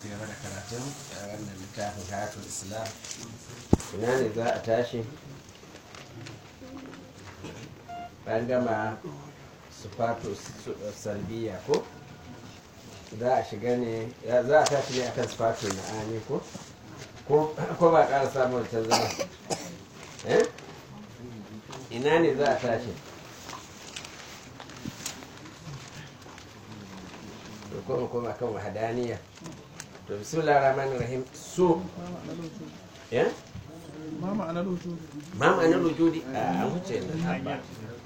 ci gaba da karatun a wannan littafin hayatul islam ina ne za a tashi an gama sufatu salbiya ko za a shiga ne za a tashi ne akan sufatu ma'ani ko ko ba ƙara samun ta zama eh ina ne za a tashi to kuma kuma kan wahadaniya to bismillahir rahmanir rahim su ya ma ma'anar wujudi ma ma'anar wujudi a an wuce nan ba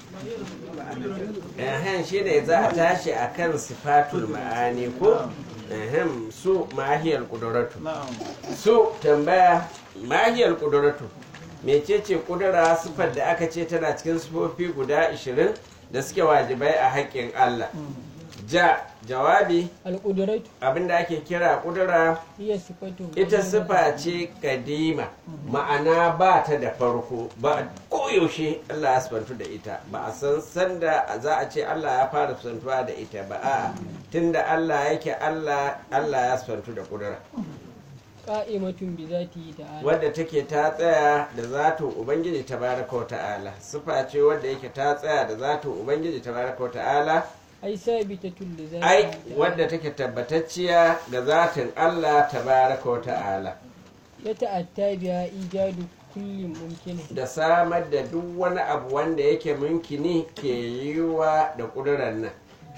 ehem shi ne za a tashi a kan sifatul ma'ani ko ehem su mahiyar kuduratu na'am su tambaya mahiyar kuduratu mecece kudura sifar da aka ce tana cikin sifofi guda 20 da suke wajibai a haƙƙin Allah ja jawabi alƙudratu abinda ake kira kudura hiya sifatu ita sifa ce kadima ma'ana ba ta da farko ba koyaushe Allah ya sifantu da ita ba a san sanda za a ce Allah ya fara sifantuwa da ita ba a tunda Allah yake Allah Allah ya sifantu da kudura qa'imatun bi zatihi ta'ala wadda take ta tsaya da zatun ubangiji tabaraka wa ta'ala sifa ce wadda yake ta tsaya da zatun ubangiji tabaraka wa ta'ala ai sabitatul li zatihi ai ta'ala. wadda take tabbatacciya ga zatin Allah tabaraka wa ta'ala ya ta'atta biya ijadu kulli mumkin da samar da duk wani abu wanda yake munkini ke yiwa da ƙudurar nan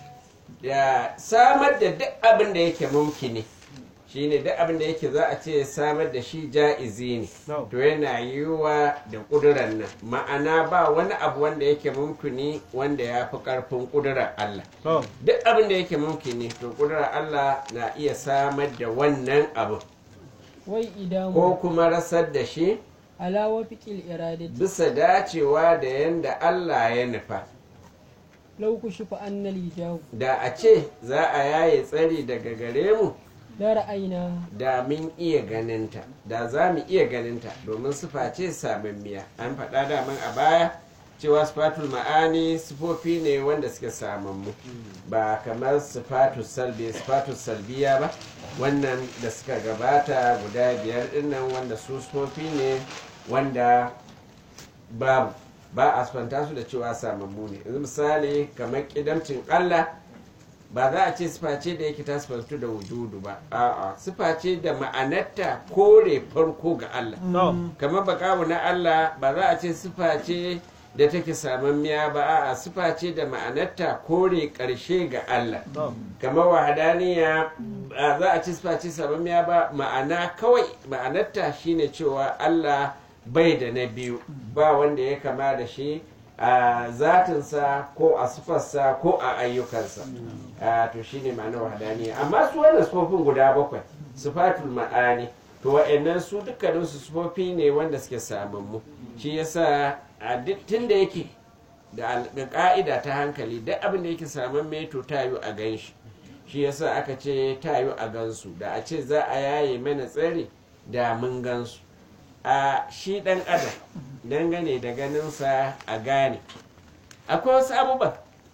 da samar da duk abin da yake mumkini shine duk abin da yake za a ce samar da shi ja'izi ne No. to yana yiwa da ƙudurar nan ma'ana ba wani abu wanda yake mumkini wanda ya fi ƙarfin ƙudurar Allah to duk abin da yake mumkini to ƙudurar Allah na iya samar da wannan abu wai ko idamu kuma rasar da shi ala wafiqil iradati bisa dacewa da yanda Allah ya nufa law kushifa anna al da a ce za a yaye tsari daga gare mu la ra'ayna da mun iya ganinta da za mu iya ganinta domin sufa ce samammiya an faɗa daman a baya cewa sifatul ma'ani sifofi ne wanda suke samammu ba kamar sifatul salbi sifatul salbiya ba wannan da suka gabata guda biyar dinnan wanda su sifofi ne wanda babu ba a sifanta su da cewa samammu ne yanzu misali kamar kidamcin Allah ba za a ce sifa ce da yake ta sifantu da wujudu ba a'a sifa ce da ma'anarta kore farko ga Allah no kamar bakawu na Allah ba za a ce sifa ce da take samammiya ba a'a sifa ce da ma'anarta kore ƙarshe ga Allah no kamar wahadaniya ba za a ci sifa ce samammiya ba ma'ana kawai ma'anarta shine cewa Allah bai da na biyu ba wanda ya kama da shi a zatinsa ko a sifarsa ko a ayyukansa a to shine ma'anar wahadaniya amma su wannan sifofin guda bakwai sifatul ma'ani to wa'annan su dukkaninsu sifofi ne wanda suke samammu shi yasa a duk tun da yake da al- da ka'ida ta hankali duk abin da yake saman meto ta yi a gan shi shi yasa aka ce ta yi a gansu da a ce za a yaye mana tsari da mun gansu a shi dan adam dangane da ganinsa a gane akwai wasu abubuwan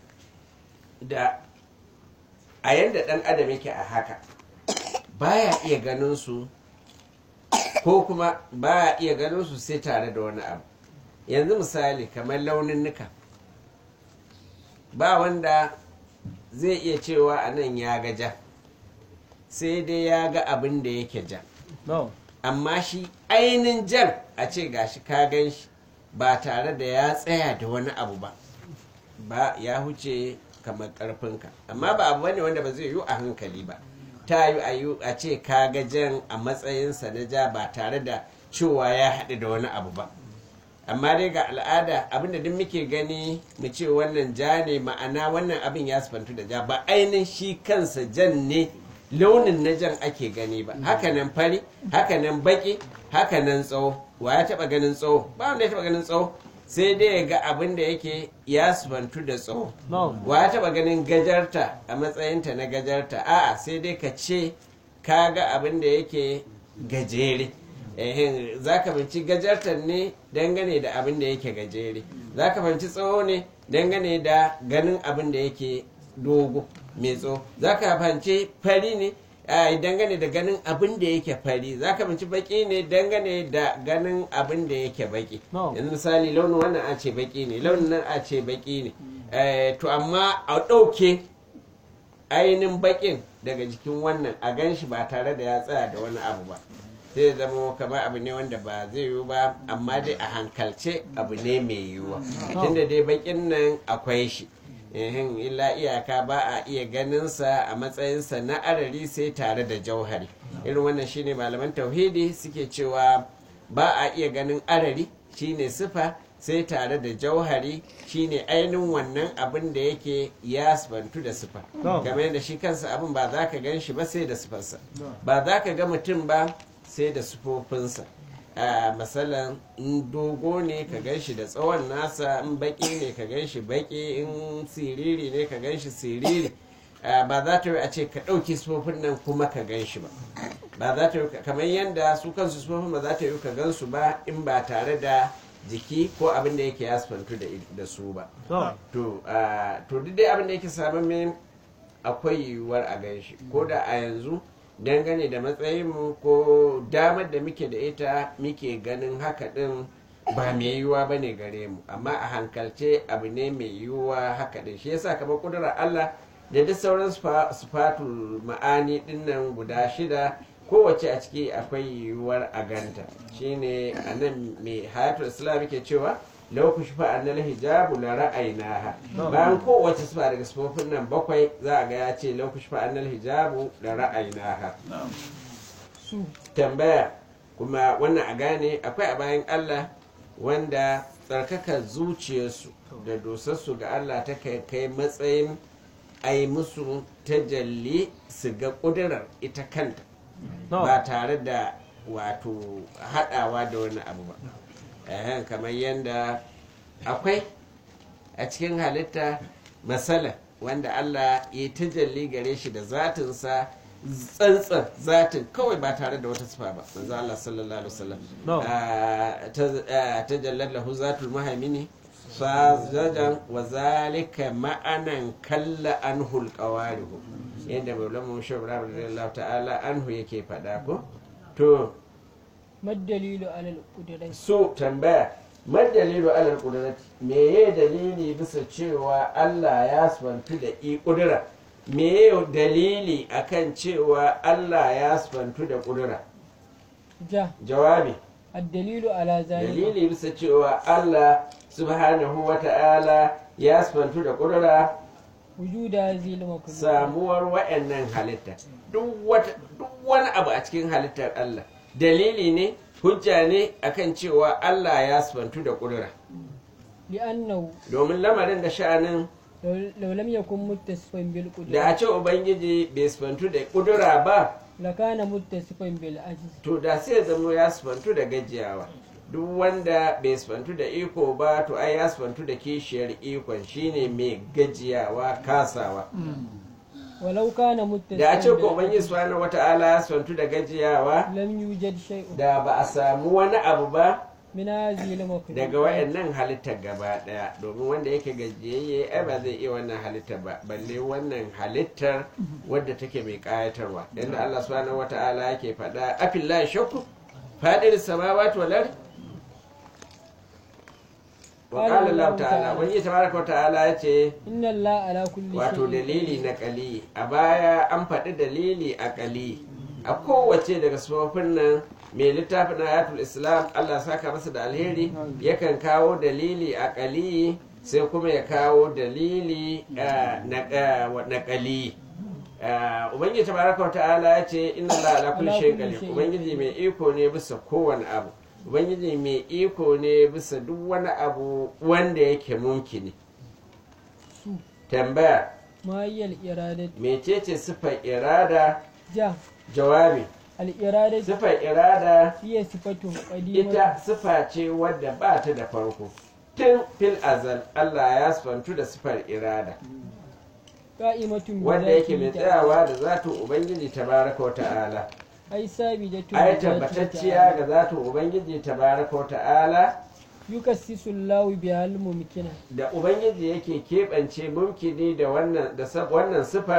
da a yadda dan adam yake a haka baya iya ganin su ko kuma baya iya ganin su sai tare da wani abu yanzu misali kamar launinnuka ba wanda zai iya cewa a nan ya ga ja sai dai ya ga abin da yake ja no amma shi ainihin jan a ce gashi ka gan shi ba tare da ya tsaya da wani abu ba ba ya huce kamar karfinka amma ba abu bane wanda ba zai yi a hankali ba ta yi a yi a ce ka ga jan a matsayinsa na ja ba tare da cewa ya haɗu da wani abu ba amma dai ga al'ada abinda duk muke gani mu ce wannan ja ne ma'ana wannan abin ya sifantu da ja ba ainihin shi kansa jan ne launin na jan ake gani ba hakanan fari hakanan baki hakanan tsawo wa ya taba ganin tsawo ba wanda ya taba ganin tsawo sai dai ya ga abin da yake ya sifantu da tsawo no wa ya taba ganin gajarta a matsayinta na gajarta a'a sai dai ka ce ka ga abin da yake gajere ehin za ka fahimci gajartar ne dangane da abin da yake gajere za ka fahimci tsawo ne dangane da ganin abin da yake dogo mai tsawo za ka fahimci fari ne a dangane da ganin abin da yake fari za ka binci baki ne dangane da ganin abin da yake baki No. yanzu misali launin wannan a ce baki ne launin nan a ce baki ne Eh, to amma a ɗauke ainihin bakin daga jikin wannan a gan shi ba tare da ya tsaya da wani abu ba sai ya zama kamar abu ne wanda ba zai yiwu ba amma dai a hankalce abu ne mai yiwuwa tunda dai bakin nan akwai shi ehin illa iyaka ba a iya ganinsa a matsayinsa na arari sai tare da jauhari irin wannan shine malaman tauhidi suke cewa ba a iya ganin arari shine sifa sai tare da jauhari shine ainihin wannan abin da yake ya sifantu da sifa No. game da shi kansa abin ba za ka gan shi ba sai da sifarsa ba za ka ga mutum ba sai da sifofinsa a masalan in dogo ne ka gan shi da tsawon nasa in baki ne ka gan shi baki in siriri ne ka gan shi siriri Ah, ba za ta yi a ce ka ɗauki sifofin nan kuma ka gan shi ba ba za ta yi kamar yadda su kansu sifofin ba za ta yi ka gan su ba in ba tare da jiki ko abin da yake yasfantu da da su ba to to ah, to duk dai abin da yake samun min akwai yiwuwar a gan shi ko da a yanzu dangane da matsayinmu ko damar da muke da ita muke ganin haka din ba mai yiwuwa ba ne gare mu amma a hankalce abu ne mai yiwuwa haka din shi yasa kamar kudurar Allah da duk sauran sifa- sifatul ma'ani dinnan guda shida kowace a ciki akwai yiwuwar a ganta shine a nan mai hayatul islam ke cewa lau ku shifa annal hijabu la ra'aynaha bayan kowace sifa daga sifofin nan bakwai za a ga ya ce lau ku shifa annal hijabu la ra'aynaha su tambaya kuma wannan a gane akwai a bayan Allah wanda tsarkakar zuciyarsu da dosarsu ga Allah ta kai kai matsayin a yi musu tajalli su ga ƙudurar ita kanta no ba tare da wato haɗawa da wani abu ba Ehen, kamar yadda akwai a cikin halitta masala wanda Allah ya tajalli gare shi da zatinsa tsantsan zatin kawai ba tare da wata sifa ba manzo Allah sallallahu alaihi wasallam No. Ah, ta- ah, tajallat lahu zatul mahaimini fazajan wa zalika ma'anan kalla anhu alqawarihu yadda maulana shawra radiyallahu ta'ala anhu yake faɗa ko to maddalilu alal kudurai so tambaya man dalilu alal qudrati meye dalili bisa cewa Allah ya sifantu da i kudura meye dalili akan cewa Allah ya sifantu da kudura ja jawabi addalilu ala zalika dalili bisa cewa Allah subhanahu wa ta'ala ya sifantu da kudura wujuda zil makulub samuwar wa'annan halitta duk wata duk wani abu a cikin halittar Allah dalili ne hujja ne akan cewa Allah ya sifantu da kudura li'annahu domin lamarin da sha'anin law lam yakun muttasifan bil da qudra a ce ubangiji bai sifantu da kudura ba lakana muttasifan bil ajiz to da sai ya zama ya sifantu da gajiyawa duk wanda bai sifantu da iko ba to ai ya sifantu da kishiyar ikon shine mai gajiyawa kasawa walau kana da a ce muttasifan ko ubangiji subhanahu wata'ala ya sifantu da gajiyawa lam yujad shay'un da ba a samu wani abu ba min hadhihi al makulub daga wayannan halittar gaba daya domin wanda yake gajiyayye ai ba zai iya wannan halittar ba balle wannan halittar wadda take mai kayatarwa yadda Allah subhanahu wata'ala yake faɗa afillahi shakku fadir samawati wal ard wa Qala qala Allah Allah ta'ala ta'ala. wani tabaraka wa ta'ala yace inna allaha ala kulli wato shay'in dalili na kali a baya an faɗi dalili a kali a kowace daga sufofin nan mai littafin ayatul islam allah saka masa da alheri yakan kawo dalili a kali sai kuma ya kawo dalili ah, na ah, wa- na kali Ah, ubangiji tabaraka wa ta'ala ya ce inna allaha ala kulli Ala shay'in kulli qadir shay'in. ubangiji mai iko ne bisa kowane abu ubangiji mai iko ne bisa duk wani abu wanda yake mumkini su tambaya ma hiya al iradatu mecece sifar irada ja jawabi al iradatu sifar irada hiya sifatun ita qadimah sifa ce wadda ba ta da farko tun fil azal Allah ya sifantu da sifar irada qa'imatun bi wanda yake mai dhatihi tsayawa da zatin ubangiji tabaraka wa ta'ala ai sabidatun ai bi dhatihi tabbatacciya ga zatin ubangiji tabaraka wa ta'ala yukassisu Allahu bihal mumkina da ubangiji yake keɓance mumkini da wannan da sab- wannan sifar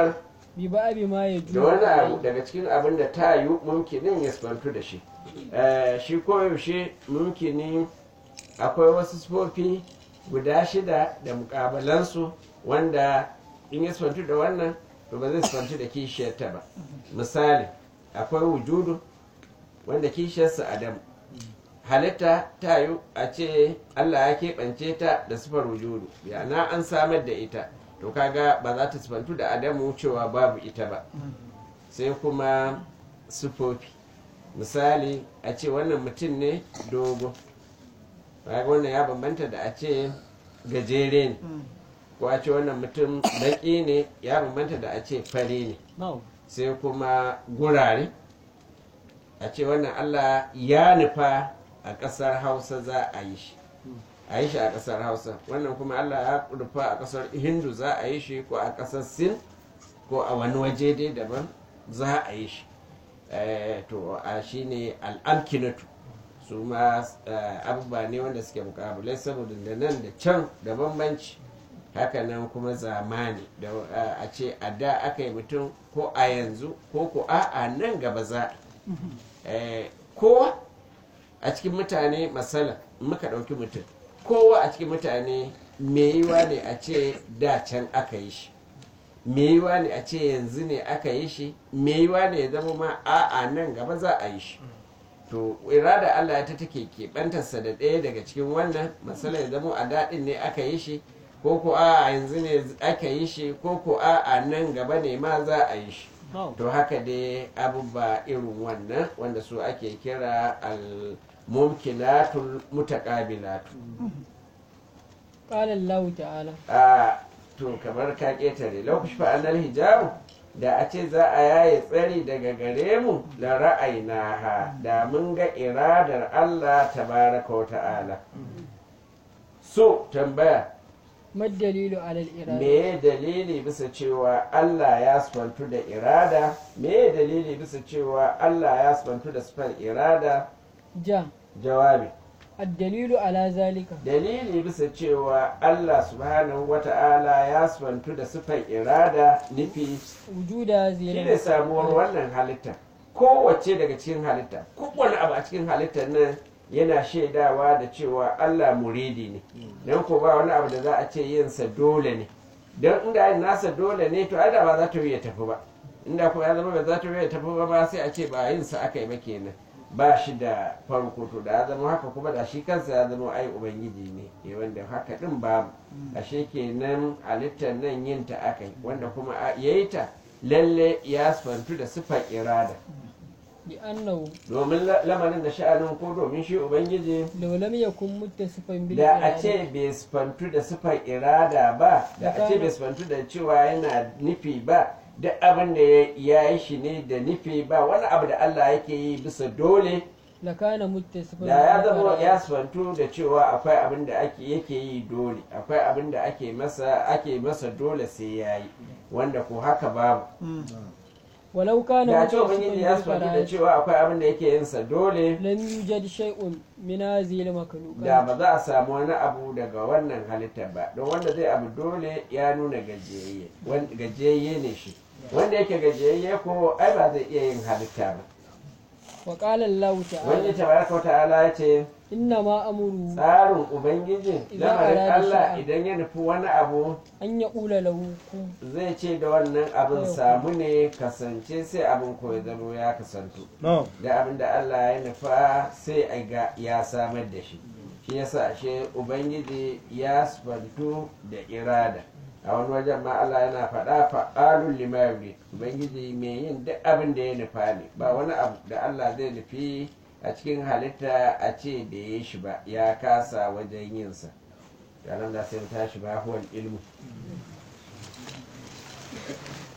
bi ba'abi ma ya da wani abu daga cikin abin da ta yi mumkinin ya sifantu da shi Eh, shi koyaushe mumkini akwai wasu sifofi guda shida da mukabalansu wanda in ya sifantu da wannan to ba zai sifantu da kishiyarta ba misali akwai wujudu wanda kishiyarsa adamu halitta ta yi a ce allah ya keɓance ta da sifar wujudu yana an samar da ita to kaga ba za ta sifantu da adamu cewa babu ita ba sai kuma sifofi misali a ce wannan mutum ne dogo kaga wannan ya bambanta da a ce gajere ne ko a ce wannan mutum baƙi ne ya bambanta da a ce fari ne sai kuma gurare a ce wannan allah ya nufa a ƙasar hausa za a yi shi a yi shi a ƙasar hausa wannan kuma allah ya nufa a ƙasar hindu za a yi shi ko a ƙasar sin ko a wani waje dai daban za a yi shi Eh, to a shi ne al'amkinatu su ma eh, abubuwa ne wanda suke mukabulai saboda da nan da can da bambanci hakanan kuma zamani da eh, a ce a da aka yi mutum ko a yanzu ko ko a a nan gaba za a Eh, kowa a cikin mutane masala in muka ɗauki mutum kowa a cikin mutane me yiwa ne a ce da can aka yi shi me yiwa ne a ce yanzu ne aka yi shi me yiwa ne ya zama ma a'a nan gaba za a yi shi to irada Allah ta take keɓantarsa da ɗaya daga cikin wannan masala ya zama a daɗin ne aka yi shi ko ko a yanzu ne aka yi shi ko ko a nan gaba ne ma za a yi shi to haka dai abubuwa irin wannan wanda su ake kira al-mumkinatul mutaqabilatu qala Allah ta'ala a to kamar ka ƙetare lokaci fa annal hijabu da a ce za a yaye tsari daga gare mu da ra'ayina ha da mun ga iradar Allah tabaraka wa ta'ala so tambaya mad dalilu ala al-irada me dalili bisa cewa Allah ya sifantu da irada me dalili bisa cewa Allah ya sifantu da sifar irada ja jawabi ad-dalilu ala zalika dalili bisa cewa Allah subhanahu wata'ala ya sifantu da sifar irada nufi wujuda shi ne zilal samuwar wannan halitta kowace daga cikin halitta kowane abu a cikin halittar nan yana shaidawa da cewa Allah muridi ne don ko ba wani abu da za a ce yinsa dole ne don inda yin nasa dole ne to ai da ba za ta yi ya tafi ba inda kuma ya zama ba za ta yi ya tafi ba ma sai a ce ba yinsa aka yi ba kenan ba shi da farko to da ya zama haka kuma da shi kansa ya zama ai ubangiji ne eh wanda haka din babu ashe kenan halittar nan yin ta aka yi wanda kuma a- yayi ta lalle ya sifantu da sifar irada bi annahu domin la- lamarin da sha'anin ko domin shi ubangiji law lam yakun muttasifan bil da a irada, ce bai sifantu da sifar irada ba da a ce bai sifantu da cewa yana nufi ba duk abin da ya- ya yi shi ne da nufi ba wani abu da Allah yake yi bisa dole la kana muttasifan da ya bil zama irada. ya sifantu da cewa akwai abin da ake yake yi dole akwai abin da ake masa ake masa dole sai ya yi wanda ko haka babu walau kana da a ce muttasifan ubangiji ya bil sifantu da irada, cewa akwai abin da yake yin sa dole lam yujad shay'un min hadhihi al-makhluqat da ba za a samu wani abu daga wannan halittar ba don wanda zai abu dole ya nuna gajiyayye Wan- gajiyayye ne shi wanda yake gajiyayye ko ai ba zai iya yin halitta ba wa qala Allah wani ta'ala tabaraka wa ta'ala ya ce inna ma amuru tsarin ubangiji Idan lamarin arada Allah shay'an. idan ya nufi wani abu an yaqula lahu kun zai ce da wannan abin Yau. samu ne kasance sai abin ko ya zama ya kasantu No. da abin da Allah ya nufa sai a ga ya samar da shi shi yasa ashe ubangiji ya sifantu da irada a wani wajen ma Allah yana faɗa fa'alun lima yurid ubangiji mai yin duk abin da ya nufa ne ba wani abu da Allah zai nufi a cikin halitta a ce da ya shi ba ya kasa wajen yinsa yanar da sai mu tashi ba huwal ilmu